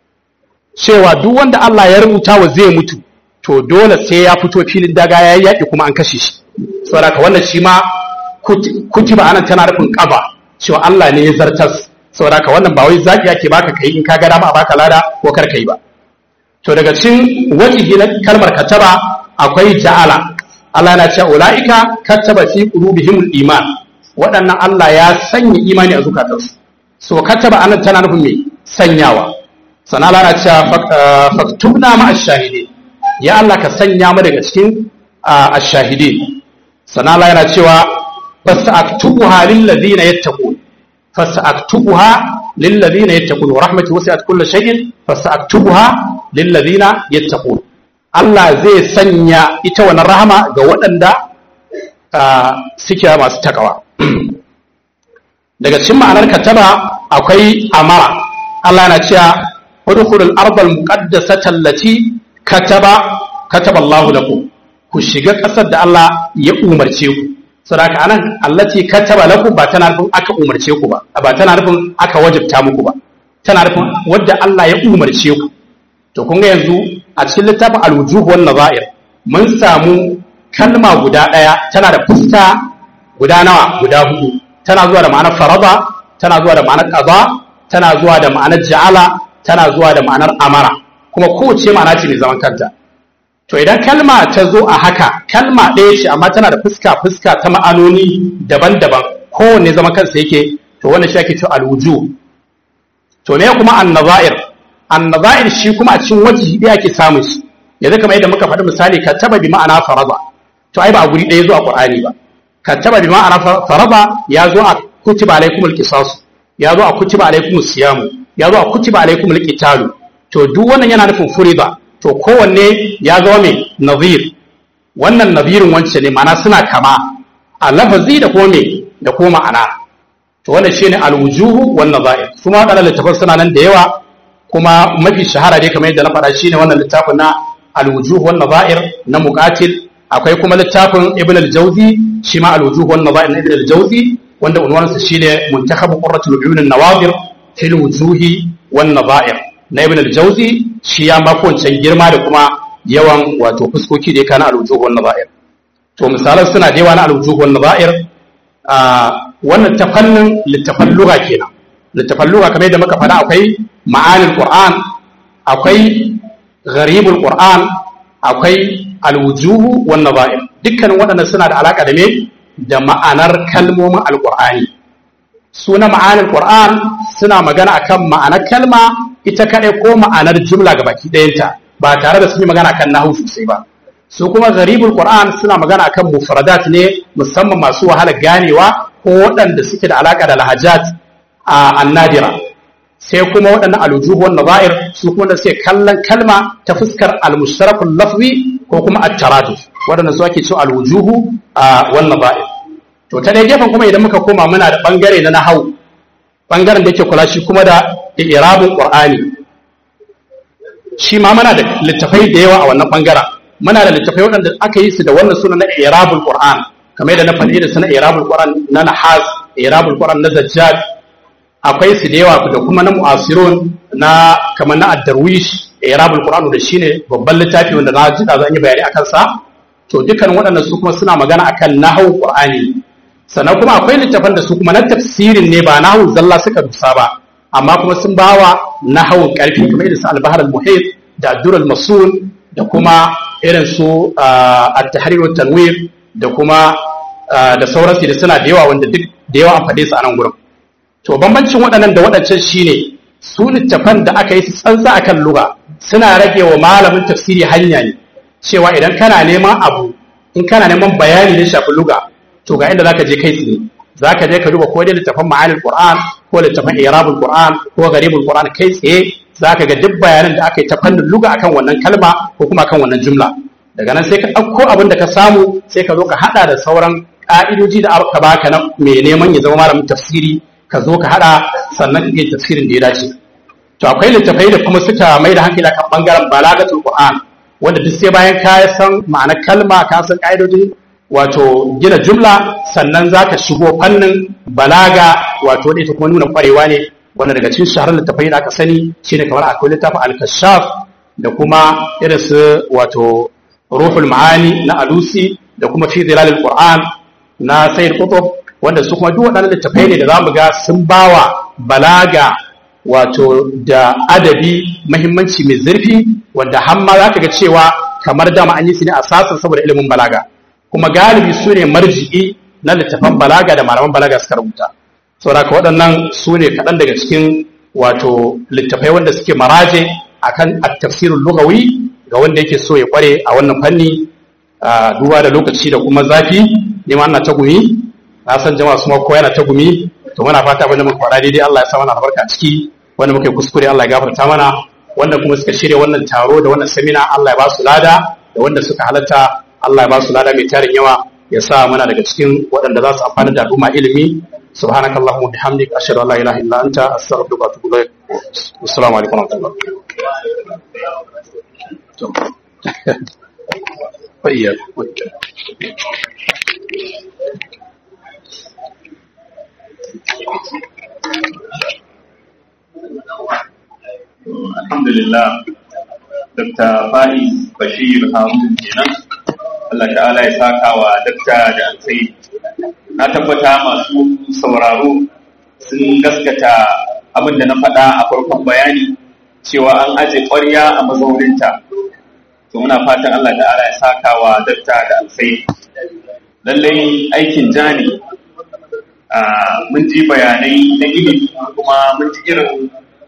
cewa duk wanda Allah ya rubuta wa zai mutu to dole sai ya fito filin daga ya yaki kuma an kashe shi saboda wannan shi ma kutiba anan tana nufin kaba cewa Allah ne ya zartas saboda ka wannan ba wai zaki yake baka kai in ka ga dama a baka lada ko kar kai ba to daga cikin wajihi na kalmar kataba akwai ja'ala Allah na cewa ulaika kataba fi qulubihimul iman waɗannan Allah ya sanya imani a zukatansu so kataba anan tana nufin me sanyawa sana Allah na cewa faktubna ma ash-shahidin ya Allah ka sanya mu daga cikin ash-shahidin sana Allah yana cewa fasaktubuha lil ladina yattaqun fasaktubuha lil ladina yattaqun wa rahmatu wasi'at kulli shay'in fasaktubuha lil ladina yattaqun Allah zai sanya ita wannan rahama ga waɗanda suke masu takawa daga cikin ma'anar kataba akwai amara Allah na cewa udkhulul ardal muqaddasata allati kataba kataba Allah lakum ku shiga ƙasar da Allah ya umarce ku saboda anan allati kataba lakum ba tana nufin aka umarce ku ba ba tana nufin aka wajibta muku ba tana nufin wadda Allah ya umarce ku to kun ga yanzu a cikin littafin al-wujuh wan nazair mun samu kalma guda ɗaya tana da fuska guda nawa guda hudu tana zuwa da ma'anar faraba tana zuwa da ma'anar qada tana zuwa da ma'anar ja'ala tana zuwa da ma'anar amara kuma kowace ma'ana ce mai zaman kanta to idan kalma ta zo a haka kalma ɗaya ce amma tana da fuska fuska ta ma'anoni daban-daban kowanne zaman kansa yake to wannan shi ake cewa alwuju to me kuma annazair annazair shi kuma a cikin wajihi ɗaya ake samun shi yanzu kamar yadda muka faɗi misali ka taba bi ma'ana faraba to ai ba a guri ɗaya zuwa qur'ani ba ka taba bi ma'ana faraba ya zo a kutiba alaikumul qisas ya zo a kutiba alaikumus siyamu ya zo a kutiba alaikumul qitalu to duk wannan yana nufin furida to kowanne ya zama mai nazir wannan nazirin wance ne ma'ana suna kama a lafazi da kuma mai da kuma ma'ana to wannan shine alwujuhu wan nazair kuma wadannan littafan suna nan da yawa kuma mafi shahara dai kamar yadda na faɗa shine wannan littafin na alwujuhu wan nazair na muqatil akwai kuma littafin ibn al-jawzi shi ma alwujuhu wan nazair na ibn al-jawzi wanda unwansa shine muntakhabu qurratul uyun an-nawadir fil wujuhi wan nazair na ibn al-jawzi shi ya mako wancan girma da kuma yawan wato fuskoki da ya kana al-wujuh wan nazair to misalan suna da yawa na al-wujuh wan nazair a wannan ta fannin littafan lugha kenan littafan lugha kamar yadda muka faɗa akwai ma'anil qur'an akwai gharibul qur'an akwai al-wujuh wan nazair dukkanin waɗannan suna da alaka da me da ma'anar kalmomin al-qur'ani suna ma'anar qur'an suna magana akan ma'anar kalma ita kaɗai ko ma'anar jumla ga baki ɗayanta ba tare da sun yi magana kan nahu sosai ba su kuma garibul qur'an suna magana akan mufradat ne musamman masu wahala ganewa ko waɗanda suke da alaka da lahajat a annadira sai kuma waɗannan alujuhu wan nazair su kuma da suke kallon kalma ta fuskar al-mushtarakul lafzi ko kuma at-taraduf waɗanda su ake cewa al-wujuhu wan nazair to ta dai gefen kuma idan muka koma muna da bangare na nahawu bangaren da yake kula shi kuma da irabin qur'ani shi ma muna da littafai da yawa a wannan bangaren muna da littafai waɗanda aka yi su da wannan suna na irabul qur'an kamar yadda na faɗi da suna irabul qur'an na nahas irabul qur'an na zajjad akwai su da yawa da kuma na mu'asirun na kamar na ad-darwish irabul qur'an da shine babban littafi wanda na ji da zan yi bayani akan sa to dukkan waɗannan su kuma suna magana akan nahwu qur'ani sannan kuma akwai littafan da su kuma na tafsirin ne ba nahwu zalla suka dusa ba amma kuma sun bawa nahawun karfi kamar irin su al-bahr al-muhit da ad-dur al-masul da kuma irin su at-tahrir wa tanwir da kuma da sauransu da suna da yawa wanda duk da yawa an faɗe su a nan gurin to bambancin waɗannan da waɗancan shine su littafan da aka yi su tsantsa akan lugha suna rage wa malamin tafsiri hanya ne cewa idan kana neman abu in kana neman bayani da shafi lugha to ga inda zaka je kai tsaye zaka je ka duba ko dai littafin ma'anil qur'an ko littafin irabul qur'an ko garibul qur'an kai tsaye zaka ga duk bayanan da aka yi ta fannin lugha akan wannan kalma ko kuma akan wannan jumla daga nan sai ka ɗauko abin da ka samu sai ka zo ka haɗa da sauran ƙa'idoji da aka baka na mai neman ya zama malamin tafsiri ka zo ka haɗa sannan ka yi tafsirin da ya dace to akwai littafai da kuma suka mai da hankali kan bangaren balagatul qur'an wanda duk sai bayan ka san ma'anar kalma ka san ƙa'idojin wato gina jumla sannan za ka shigo fannin balaga wato da ita kuma nuna kwarewa ne wanda daga cikin shaharar littafai da aka sani shine kamar akwai littafin al-kashaf da kuma irin su wato ruhul ma'ani na alusi da kuma fi zilalil qur'an na sayyid qutb wanda su kuma duk waɗannan littafai ne da zamu ga sun bawa balaga wato da adabi muhimmanci mai zurfi wanda har ma zaka ga cewa kamar dama an yi su ne asasin saboda ilimin balaga kuma galibi su ne marji'i na littafan balaga da malaman balaga suka rubuta saboda ka waɗannan su ne kaɗan daga cikin wato littafai wanda suke maraje akan at-tafsirul lughawi ga wanda yake so ya kware a wannan fanni a duba da lokaci da kuma zafi ne ma ana ta gumi na san jama'a su ma kowa yana ta gumi to muna fata abin da muka faɗa daidai Allah ya sa mana albarka ciki wanda muka yi kuskure Allah ya gafarta mana wanda kuma suka shirya wannan taro da wannan samina Allah ya ba su lada da wanda suka halatta Allah ya ba su lada mai tarin yawa ya sa mana daga cikin waɗanda za su amfani da al'umma ilimi سبحانك اللهم وبحمدك اشهد ان لا اله الا انت استغفرك واتوب اليك والسلام عليكم ورحمه الله طيب alhamdulillah dr faiz bashir harun kenan Allah ta'ala ya saka wa dakta da alkhairi na tabbata masu sauraro sun gaskata abin da na faɗa a farkon bayani cewa an aje ƙwarya a mazauninta to muna fatan Allah ta'ala ya saka wa dakta da alkhairi lallai aikin jani mun ji bayanai na ilimi kuma mun ji irin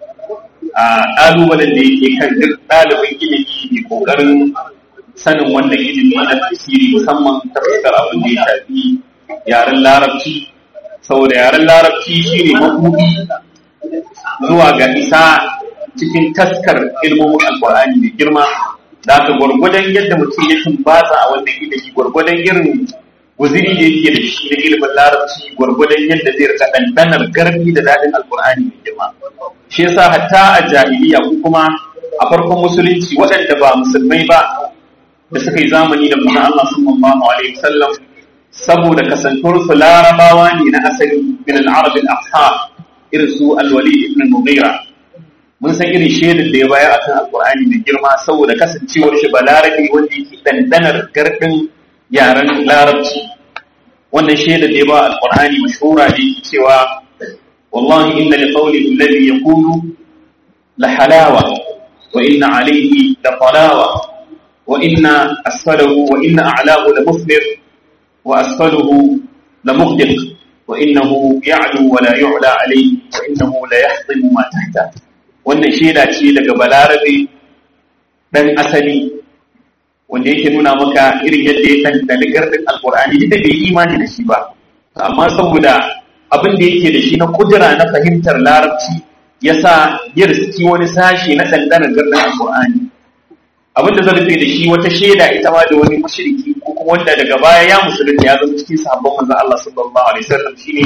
ƙalubalen da yake kan duk ɗalibin ilimi mai ƙoƙarin sanin wannan ilimi na tafsiri musamman ta fuskar abin da ya shafi yaren larabci saboda yaren larabci shine mabuɗi zuwa ga isa cikin taskar ilmomin alkur'ani mai girma da aka gwargwadon yadda mutum ya tumbatsa a wannan ilimi gwargwadon irin guziri da yake da shi da ilimin larabci gwargwadon yadda zai rika ɗanɗanar garbi da daɗin alkur'ani mai girma shi yasa hatta a jahiliya ko kuma a farkon musulunci waɗanda ba musulmai ba da suka yi zamani da manzon Allah sallallahu alaihi wasallam saboda kasantuwar su larabawa ne na asali min al-arab al-ashab irin su al-walid ibn mughira mun san irin shaidar da ya bayar akan alqur'ani mai girma saboda kasancewar shi balarabi wanda yake dandanar gardin yaren larabci wannan shaidar da ya ba alqur'ani mashhura ne cewa wallahi inna li qawlihi alladhi yaqulu la halawa wa inna alayhi la talawa wa inna asfalahu wa inna a'lahu la muflir وأسفله لمغدق وإنه يعلو ولا يعلى عليه وإنه لا يحطم ما تحته wannan shaida ce daga balarabe dan asali wanda yake nuna maka irin yadda ya dandali gardin alkur'ani ita bai imani da shi ba amma saboda abin da yake da shi na kudura na fahimtar larabci ya sa ya riski wani sashe na dandanar gardin alkur'ani abin da zan rufe da shi wata shaida ita ma da wani mushriki ko kuma wanda daga baya ya musulunta ya zama cikin sahabban manzon Allah sallallahu alaihi wasallam shine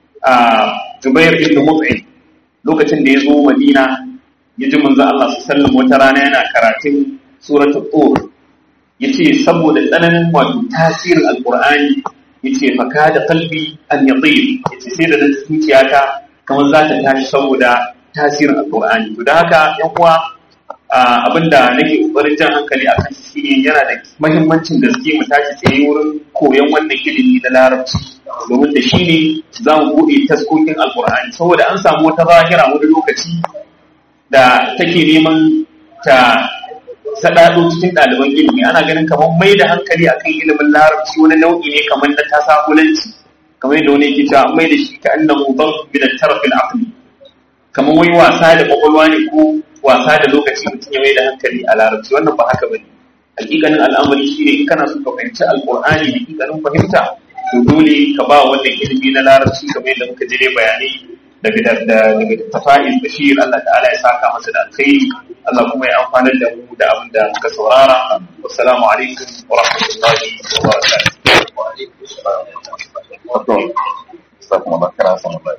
Jubair ibn Mut'im lokacin da ya zo Madina ya ji manzon Allah sallallahu alaihi wasallam wata rana yana karatun suratul Tur yace saboda tsananin wato tasirin alqur'ani yace fa kada qalbi an yatir yace sai da zuciyata kamar za ta tashi saboda tasirin alqur'ani to da haka yan uwa abinda nake kokarin jan hankali akan shi ne yana da mahimmancin gaske mu tashi tsaye wurin koyon wannan ilimi na larabci domin da shi ne za mu buɗe taskokin alkur'ani saboda an samu wata zahira wani lokaci da take neman ta saɗaɗo cikin ɗaliban ilimi ana ganin kamar mai da hankali akan ilimin larabci wani nau'i ne kamar na tasakulanci kamar yadda wani yake cewa mai da shi ka annahu ban bi da tarfil aqli kamar wai wasa da kwakwalwa ne ko wasa da lokaci mutum ya mai da hankali a larabci wannan ba haka bane hakikanin al'amari shine in kana so ka fahimci alqur'ani hakikanin fahimta to dole ka ba wannan ilimi na larabci kamar yadda muka jire bayanai daga daga tafa'il bashir Allah ta'ala ya saka masa da alkhairi Allah kuma ya amfana da mu da abin da muka saurara wassalamu alaikum wa rahmatullahi wa barakatuh wa alaikum assalam wa rahmatullahi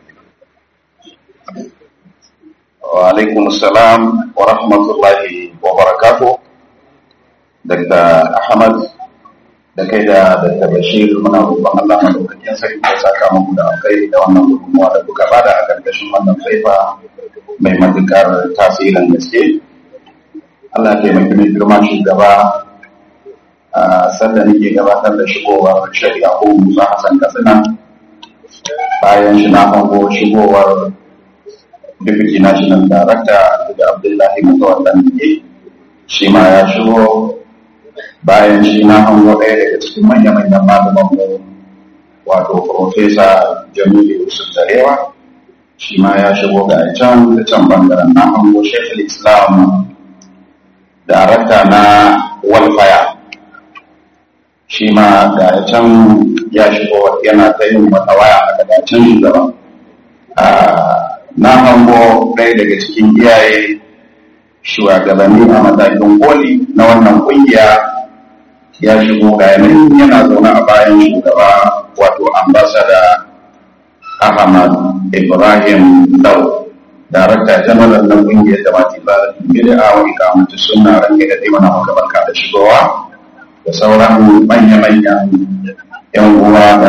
wa alaikum salam wa rahmatullahi wa barakatuh daga Ahmad da kai da Dr. Bashir muna roƙon Allah madaukakin sarki ya saka muku da alkhairi da wannan gudunmuwa da kuka bada a ƙarƙashin wannan faifa mai matuƙar tasirin gaske. Allah ya taimaki mai girma shugaba a sanda nake gabatar da shigowar shari'a ko Musa Hassan Katsina bayan shi na hango shigowar Deputy National Director da Abdullahi Mutawallan ne shi ma ya shigo bayan shi na hango ɗaya daga cikin manya-manyan malaman mu wato Profesa Jamilu Yusuf Zarewa shi ma ya shigo ga can da can bangaren na hango Sheikh Islam darakta na walfaya shi ma ga can ya shigo yana ta yin wata waya a daga can shugaba na hango ɗaya daga cikin iyaye shugabanni a matakin koli na wannan kungiya ya shigo ga yanayin yana zaune a bayan shugaba wato ambasada ahmad ibrahim lau darakta jamalar na kungiyar da mati ba da bida a wani kamata suna ranke da taimana maka barka da shigowa da sauran manya-manyan yan uwa da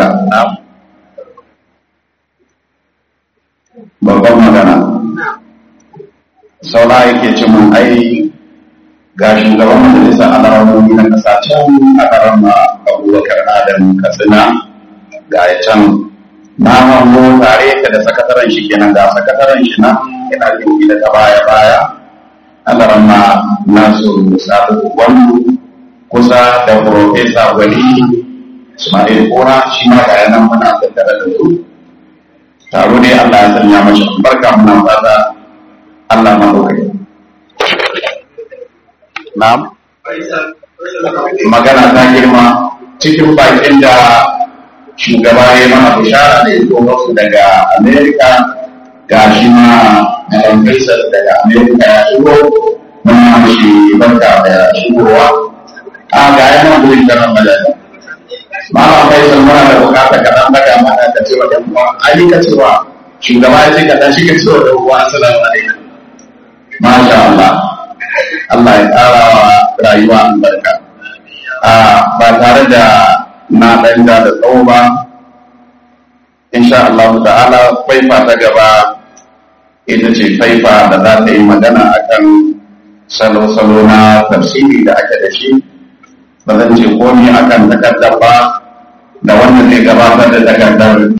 babban magana saura yake ce mun ai ga shugaban majalisar alaramomi na kasa can a karama abubakar adam katsina ga ya can na hango tare ka da sakataren shi kenan ga sakataren shi nan yana yin gida ta baya baya alarama nasu sabu wani kusa da profesa gwani ismail kora shi ma ga yanan muna tattare da su taro dai allah ya sanya mashi barka muna fata allah maɗaukai na'am magana ta girma cikin bakin da shugaba ya mana bishara da ya su daga amerika ga shi ma Malam Faisal daga amerika ya shigo muna mashi barka da shigowa a ga yana gurin da ramadan Malam Faisal muna da bukata ka dan daga mana da cewa dan uwa ai ka cewa shugaba ya ce ka dan shiga cewa da uwa assalamu alaikum masha Allah Allah ya ƙara wa rayuwa albarka a ba tare da na ɗan da da tsawo ba insha Allah ta'ala faifa ta gaba ita ce faifa da za ta yi magana akan salo-salo na tafsiri da ake da shi ba zan ce komi akan takardar ba da wanda zai gabatar da takardar